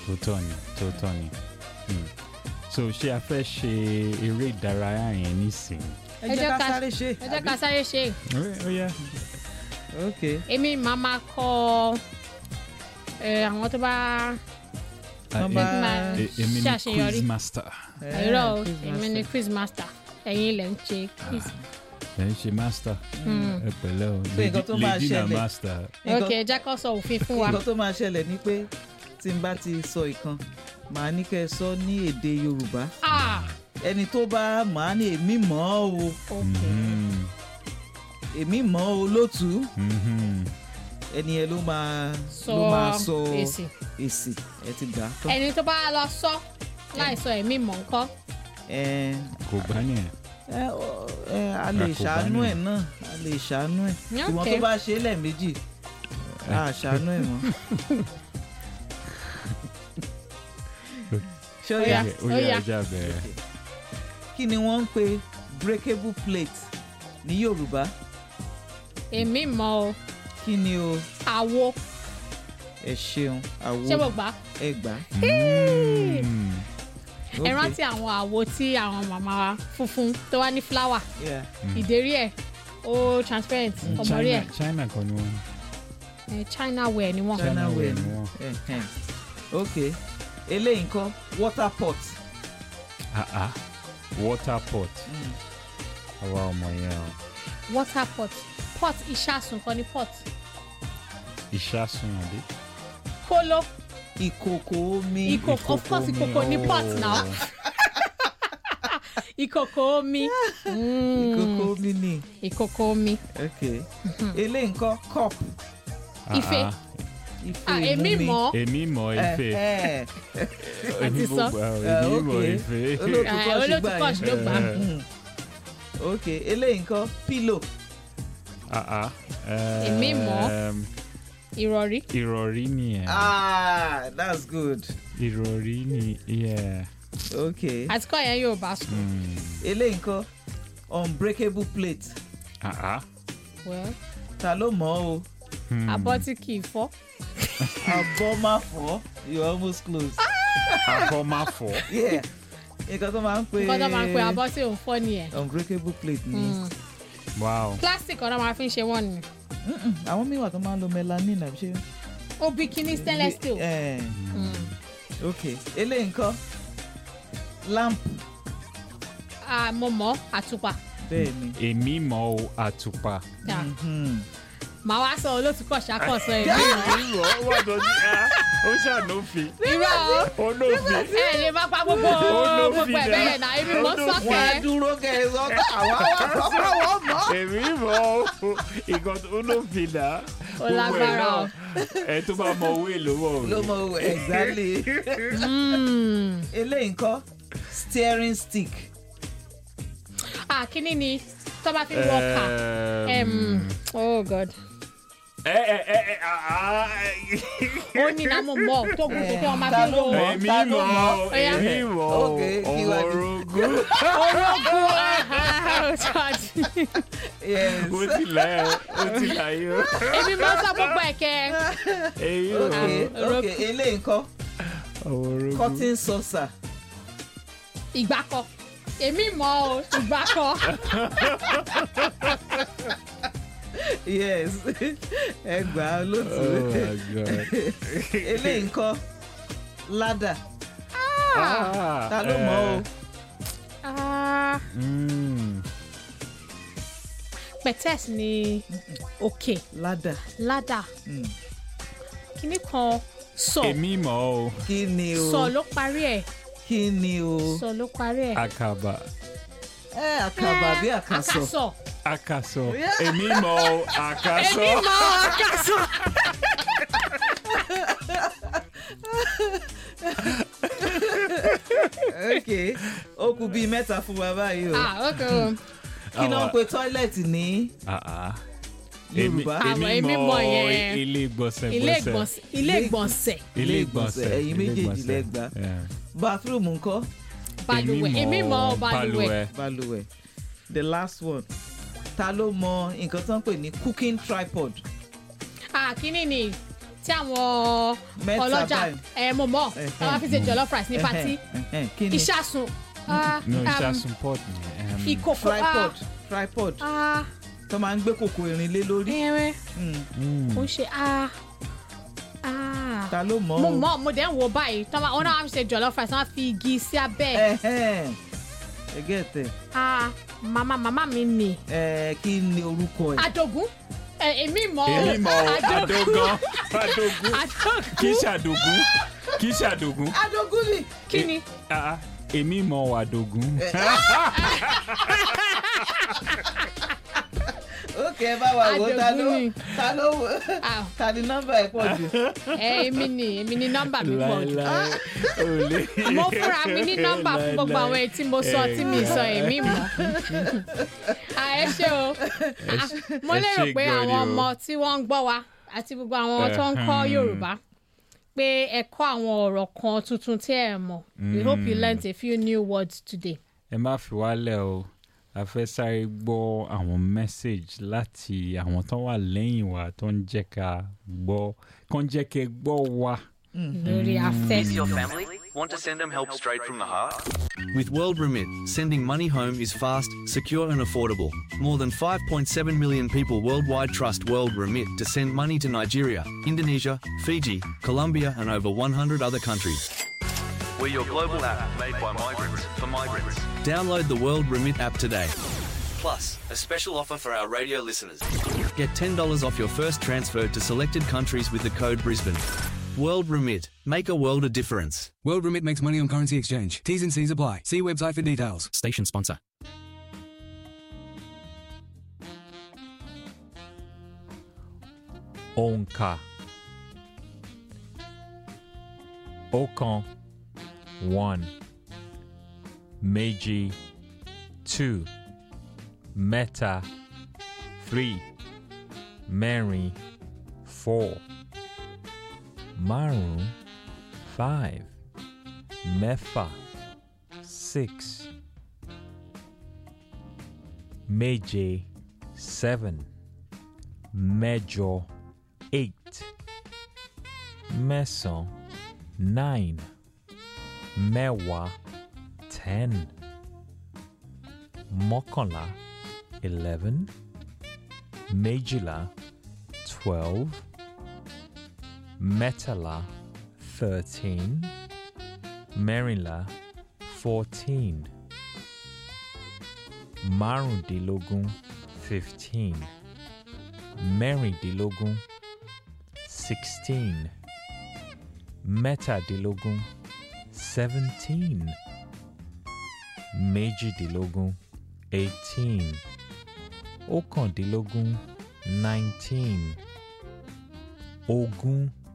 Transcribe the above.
tòótọ́ ni tòótọ́ ni Mm. so ṣé a fẹ́ ṣe eré ìdárayá yẹn nísìnyí. ẹ jẹ́ ká sáré ṣe ẹ jẹ́ ká sáré ṣe é. ó yẹ ok èmi màá máa kọ ẹ, àwọn tó bá Wọ́n bá- máa èmi ni ṣàṣeyọrí. quiz master ẹ̀rọ o quiz èmi ni master. quiz master ẹ̀yin ilẹ̀ ń ṣe quiz. ẹ ń ṣe master Mm. ẹ pẹ̀lẹ́ o So nǹkan tó máa lady na ṣẹlẹ̀- master Nǹkan- ok ẹ jẹ́ kó sọ òfin fún wa. nǹkan tó máa ṣẹlẹ̀ ni pé tí n bá ti sọ ìkan màá ní kẹ́ ẹ sọ ní èdè yorùbá ah ẹni tó bá màá ní èmi mọ̀ ọ́ o ok Mhm. èmi mọ̀ ọ́ o lótú Mhm. ẹni yẹn ló máa sọ ló máa sọ èsì èsì ẹ ti gbà á tán ẹni tó bá lọ sọ láì sọ ẹ̀mí mọ̀ nǹkan ẹ kò gbá nìyẹn ẹ ọ- ẹ a lè Àkóbá ṣàánú ni. ẹ̀ náà a lè ṣàánú ẹ̀ ṣùgbọ́n ok tó bá ṣe é lẹ́ẹ̀mejì a ṣàánú ẹ̀ mọ́. ṣé ó yá Ó yá. ó ó yẹ yá. ẹja bẹ̀rẹ̀ kí ni wọ́n ń pe breakable plate ní yorùbá èmi mọ̀ o kí ni o àwo ẹ ṣeun àwo ṣé mo gbà á? ẹ gbà á. Mm. ẹ Ok. rántí àwọn àwo tí àwọn màmá wa funfun tó wá ní fúláwà Yeah. ìdérí ẹ̀ ó transparent ọmọrí ẹ̀ China China kan ni wọn ẹ̀, China wear ni wọ́n. China China wear wear ni ni wọ́n. Ẹhẹn. ok eléyìí nǹkan water pot ah ah water pot Mm. àwa ọmọ yẹn o water pot pot ìṣàsùn kan ní pot ìṣàsùn àbí. kóló ìkòkò omi Ìkòkò. Of course, ìkòkò ní pot now. ìkòkò omi Mm, ìkòkò omi ni ìkòkò omi ok eléyìí nǹkan cup Ife. ife Ah, èmi ìmumi. mọ̀ èmi mọ̀ ife Ẹhẹ́. èmi Àti sọ. mọ̀ gbà Eh, èmi mọ̀ okay. ife. Olóòtú Ah, kọ́ọ̀ṣì olóòtú gbà kọ́ọ̀ṣì yẹn. ló gbà á. Eh. Mm. ok eléyìí nǹkan pillow Ah, ah. Èmi mọ̀. Ehm, ìrọ̀rí ìrọ̀rí nìyẹn ah that's good ìrọ̀rí ni yeah. ok àti kọ́ yẹn Yorùbá sùn. Mm. eléyìí nǹkan unbreakable plate Ah, ah. Well, ta ló mọ̀ ọ́ o Hmm. abọ́ tí kì í fọ́ abọ́ má fọ́ you almost close abọ́ má fọ́. yeah nǹkan tó máa ń pè nǹkan tó máa ń pe abọ́ tí ò ń fọ́ nìyẹn. unbreakable plate ni Mm. wow. plastic ọ̀nà máa fi ń ṣe wọ́n ni. Mm-mm, àwọn míì wà tó máa ń lo melanin àbí ṣe. ó bí kíní stainless steel. Eh, Mm. ok eléyìí nǹkan lamp Ah, mo mọ̀ àtùpà. bẹ́ẹ̀ ni. èmi mọ̀ o àtùpà. Yeah. Mhm. màá wá sọ olóòtú kọ̀ ṣàkóso ẹ̀ èmi mọ̀ ó wà lọ́dún ó ṣànófin irọ́ o. olófin. ẹ lè má pa gbogbo Olófin gbogbo ẹ̀ náà. bẹ́ẹ̀ náà èmi mọ̀ Olófin. wọ́n á sọ́kẹ́. dúró kẹ́ ẹ sọ pé àwa wà sọ́kọ́ wọ́n mọ̀. èmi mọ̀ o ìkan tó olófin náà. Ó lágbára o. ẹ tó bá mọ owó èlò mọ̀ o. ló mọ owó exactly. Mm. eléyìí nǹkan steering stick. ah kíní ni tó bá fi ń wọ́ọ̀kà. Ehm, oh god. ẹ ẹ ẹ ẹ ah, ah, ó ní náà mo mọ̀ tó gùn tó kí wọ́n máa Ta fi ló lo mọ̀? èmi Ta ló mọ̀ mọ̀? o, Ó yá. èmi mọ̀ o Ok, kí ọmọ wá ní? orogún orógùn ọ̀hún yes. ó ti là ẹ ó ti là yẹ o. èmi mọ̀ sọ gbogbo ẹ̀kẹ́. èyí ok Ah, ok eléyìí nǹkan ọmọ orogún. cotton saucer. ìgbàkọ èmi mọ̀ o ìgbàkọ. yes ẹ gbà á lótú. oh my god. eléyìí nǹkan ladder. Ah, ta ló mọ̀ o. eh, Ah, mm, pẹ̀tẹ́s ni òkè ladder. ládà Mm. kíní kan sọ èmi mọ̀ o kí ni o. sọ ló parí ẹ̀ kí ni o. sọ ló parí ẹ̀. àkàbà ẹ àkàbà bí àkàsọ. àkàsọ̀ àkàsọ èmi mọ̀ o àkàsọ. èmi mọ̀ àkàsọ̀. ok ó kù bíi mẹ́ta fún wa báyìí o. ah ok o kí náà ń Àwa- pe tọ́ílẹ̀tì ní Ah, ah. Èmi- yorùbá. Àwọn èmi èmi mọ̀ mọ̀ yẹn. ilé ìgbọ̀nsẹ̀ ilé ìgbọ̀nsẹ̀ ilé ìgbọ̀nsẹ̀ ilé ìgbọ̀nsẹ̀ ẹ̀yin ilé méjèèjì ìgbọ̀nsẹ̀. lẹ gbà. Yeah. bathroom ńkọ́ balùwẹ̀ èmi mọ̀ balùwẹ̀ balùwẹ̀ the last one ta ló mọ nǹkan tó ń pè ní cooking tripod. ah kíní ni tí àwọn Mẹ́ta ọlọ́jà báyìí. ẹ mo mọ̀ Ẹhẹ́. táwọn fi ṣe jollof rice ní patí Ẹhẹ́n, ẹhẹ́n, kí ni ìṣàsùn ah, no um, ìṣàsùn pot ni. um, ìkòkò ah, tripod tripod ah, tó máa ń gbé kòkò irin lé lórí ẹ̀rẹ̀ Mm, mm, ó ń ṣe ah, ah. ta ló mọ̀ mo o? mọ̀ mo dẹ̀ ń wo báyìí tọ́wọ́ wọn náà wọ́n fi ṣe jollof rice wọ́n á fi igi sí abẹ́ ẹ̀. Ẹhẹ́n, ẹ gẹ́tẹ̀ ah màmá màmá mi nì ẹ kí ni orúkọ ẹ̀ adogun ẹ èmi mọ̀ ọ́. èmi mọ̀ ọ́, adogun adogan adogun adogun kì í ṣàdògún kì í ṣàdògún adogun ni kí ni Ah, ah, èmi mọ̀ ọ́ àdògún. ókè ẹ bá wa wò ó, ta ló Adogun ni. ta ló wò Ah. ta ni nọ́mbà ẹ̀ pọ̀ jù ẹ èmi ni èmi ni nọ́mbà mi pọ̀ jù. láíláí ò lè. mo fúnra mi ní nọ́mbà fún gbogbo àwọn èyí tí mo sọ tí mi sọ èmi mọ̀. Ah, ẹ ṣé o Ah, mo ẹ lérò ṣé pé gan ni àwọn o. ọmọ tí wọ́n ń gbọ́ wa àti gbogbo àwọn tó ń kọ́ Ẹhẹ́n. Yorùbá pé ẹ kọ́ àwọn ọ̀rọ̀ kan tuntun tí ẹ mọ̀ we hope you learnt a few new words today. ẹ má fi wálẹ̀ o a fẹ́ sáré gbọ́ àwọn message láti àwọn tó wà lẹ́yìn wa tó ń jẹ́ ká gbọ́ kó ń jẹ́ kẹ́ gbọ́ wa. lórí afẹ́. Is your family? Want to send them help straight from the heart? With World Remit, sending money home is fast, secure, and affordable. More than 5.7 million people worldwide trust World Remit to send money to Nigeria, Indonesia, Fiji, Colombia, and over 100 other countries. We're your global app made by migrants for migrants. Download the World Remit app today. Plus, a special offer for our radio listeners. Get $10 off your first transfer to selected countries with the code Brisbane. World Remit. Make a world of difference. World Remit makes money on currency exchange. T's and C's apply. See website for details. Station sponsor. òǹkà ọ̀kan one méjì two mẹ́ta three mẹ́rin four márùn five mẹ́fà six méje seven mẹ́jọ eight mẹ́sàn nine mẹ́wàá ten mọ́kànlá eleven méjìlá twelve mẹ́tàlá thirteen mẹ́rìnlá fourteen márùndínlógún fifteen mẹ́rìndínlógún sixteen mẹ́tàdínlógún seventeen méjìdínlógún eighteen ọ̀kàndínlógún nineteen ogún